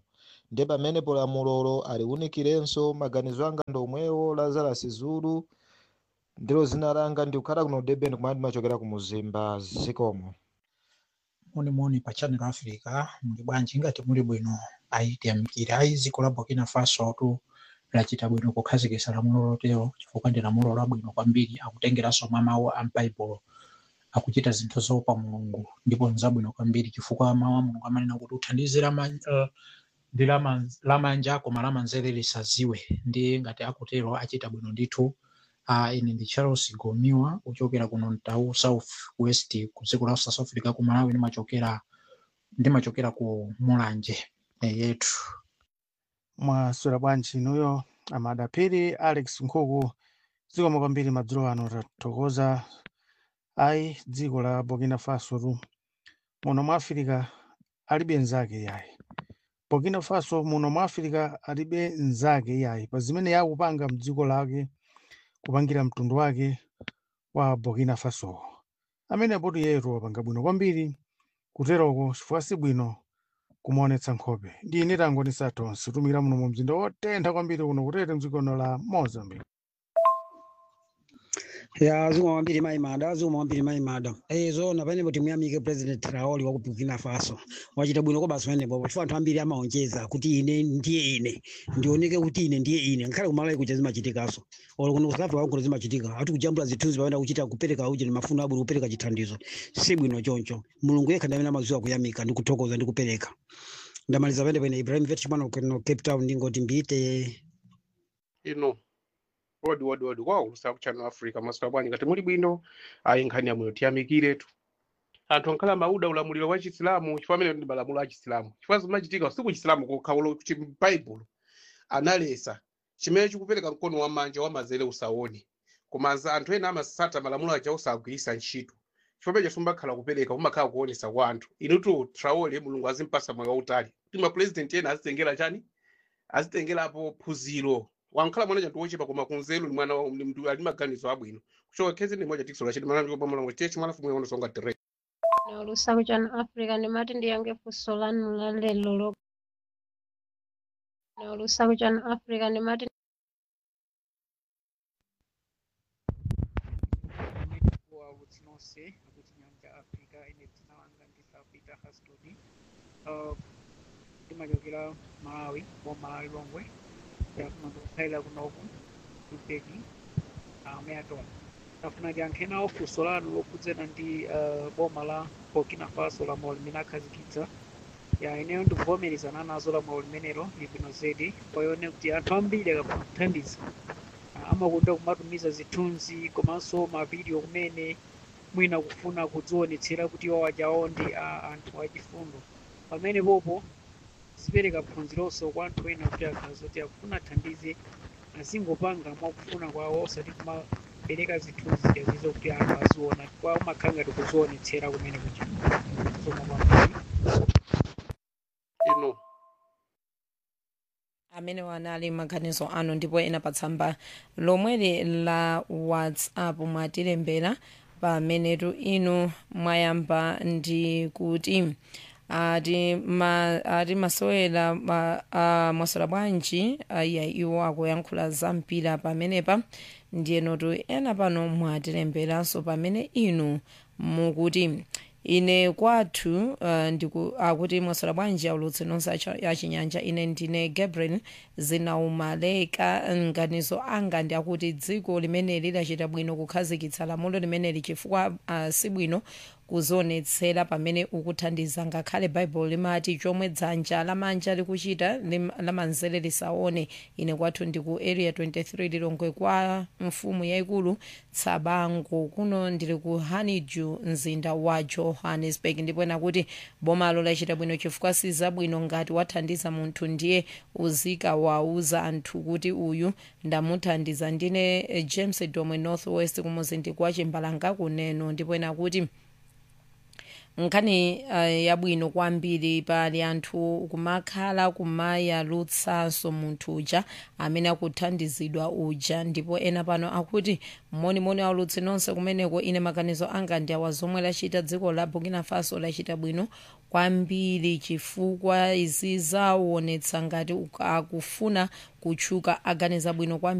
ndi pamenepo lamulolo aliwunikirenso maganizo anga ndi omwewo lazarus zulu ndilo zina langa ndikukhala kuno durban kumene ndimachokera ku muzimba zikomo monimoni pa channel africa muli bwanji ngati muli bwino ayitiyamikira ayi dziko la burkina faso tu lachita bwino kukhazikitsa lamulo lotero chifukwa ndi lamulo labwino kwambiri akutengeranso mwa mawu a m'baibulo akuchita zinthu zoopa mulungu ndipo nzabwino kwambiri chifukwa mawu a mulungu amanena kuti uthandize lama- eh, ndi lama- lamanja koma lamanzere lisadziwe ndi ngati akutero achita bwino ndithu uh, ine ndi charles gomiwa kuchokera kuno mtau south west ku dziko la south africa ku malawi ndimachokera ndimachokera ku mulanje eh, yetu mwaswera bwanji inuyo amadapiri alex nkhuku zikomo kwambiri madzulo ano tathokoza ayi dziko la burkina faso tu muno mwa afirika alibe nzake yayi burkina faso muno mwa afirika alibe nzake yayi pa zimene yakupanga mdziko lake kupangira mtundu wake wa burkina faso amenepo iyetu wapanga bwino kwambiri kuteroko chifukwa si bwino kumaonetsa nkhope ndi ine tangonisa tonse tumira muno mu mzinda wotentha kwambiri kuno kutete mdziko la mozambique ya zikomo kwambiri mayi mada zikomo kwambiri mayi mada eh zoona panepo timuyamike president traoli wa ku burkina faso wachita bwino kwa basi panepo chifukwa anthu ambiri amaonjeza kuti ine ndiye ine ndioneke kuti ine ndiye ine ngakhale kumalawi kuja zimachitikaso olo kuno kusouth africa kuno zimachitika ati kujambula zithunzi pamene kuchita kupereka uji ni mafuno abwino kupereka chithandizo si bwino choncho mulungu yekha ndi amene amadziwa kuyamika ndi kuthokoza ndi kupereka ndamaliza pene pene ibrahim vetchman kuno cape town ndingoti mbite ino wodi wodi wodi kwa kulusa ku channel africa maswera bwanji ngati muli bwino ayi nkhani yamweyo tiyamikiretu anthu ankhala mauda ulamuliro wa chisilamu chifukwa amene ndi malamulo a chisilamu chifukwa zimachitika si ku chisilamu kokha ulo chibaibulo analesa chimene chikupereka mkono wa manja wa mazere usaone koma za anthu ena amasata malamulo aja osagwiritsa ntchito chifukwa pecho simbakhala kupereka umakhala kuonesa kwa anthu inutu traole mulungu azimpasa moyo wautali kuti mapurezidenti ena azitengera chani azitengerapo phunziro wankhala mwana chanthu wochepa koma kunzeru ni mwana wa- ni mndu ali maganizo abwino kuchoka khezi ni moja tikisola chiti mana ndiko pamulango chechi mwana fumu yono songa direct na ulusaku chanu africa ndimati ndiyange funso lanu la lero lo na ulusaku chanu africa ndimati wa utsinose kuti nyanja africa ine dzina langa ndisapita hastodi uh, ndimachokera malawi wa malawi longwe yakuma ndikukhalira kunoku kupeki ameatona tafuna ndiyankhenawo funso lanu lokhudzana ndi uh, boma la burkina faso lamulo limene akhazikitsa ya ineyo ndikuvomerezana nazo lamulo limenelo libwino zedi kwayone kuti anthu ambiri akafuna kuthandiza Ah, amakonda kumatumiza zithunzi komanso mavidiyo kumene mwina kufuna kudzionetsera kuti iwo ajawo ndi ah, anthu achifundo pamene popo zipereka phunzironso kwa anthu ena kuti akhaza kuti akufuna athandize azingopanga mwakufuna kwawo osati kumapereka zithunzi zijazizo kuti anthu aziona kwa umakhala ngati kuzionetsera kumene kuja soma kwambiri ino amene wanali maganizo anu ndipo ena pa tsamba lomweli la whatsapp mwatilembera pamenetu inu mwayamba ndi kuti ati ma, ati masewera ma, uh, mwaswera bwanji iya iwo akuyankhula za mpira pamenepa ndiyenotu ena pano mwatilemberanso pamene inu mukuti ine kwathu uh, ndiku akuti mwaswera bwanji aulutsi nonse acha- achinyanja ine ndine gabriel zinaumaleka nganizo anga ndi akuti dziko limeneli lachita bwino kukhazikitsa lamulo limeneli chifukwa uh, si bwino kuzionetsera pamene ukuthandiza ngakhale baibulo limati chomwe dzanja lamanja likuchita lim- lamanzere lisaone ine kwathu ndi ku area 23 lilongwe kwa mfumu yayikulu tsabango kuno ndili ku honeydew mzinda wa johannesburg ndipo ena kuti bomalo lachita bwino chifukwa si zabwino ngati wathandiza munthu ndiye uzika wauza anthu kuti uyu ndamuthandiza ndine eh, james domwe north west kumuzinda kwa chimbalanga kuneno ndipo ena kuti nkhani uh, yabwino kwambiri pali anthu kumakhala kumayalutsanso munthu uja amene akuthandizidwa uja ndipo ena pano akuti monimoni aulutsi nonse kumeneko ine maganizo anga ndi awa zomwe lachita dziko la burkina faso lachita bwino kwambiri chifukwa izi zaonetsa ngati akufuna kutchuka aganiza bwino kwambiri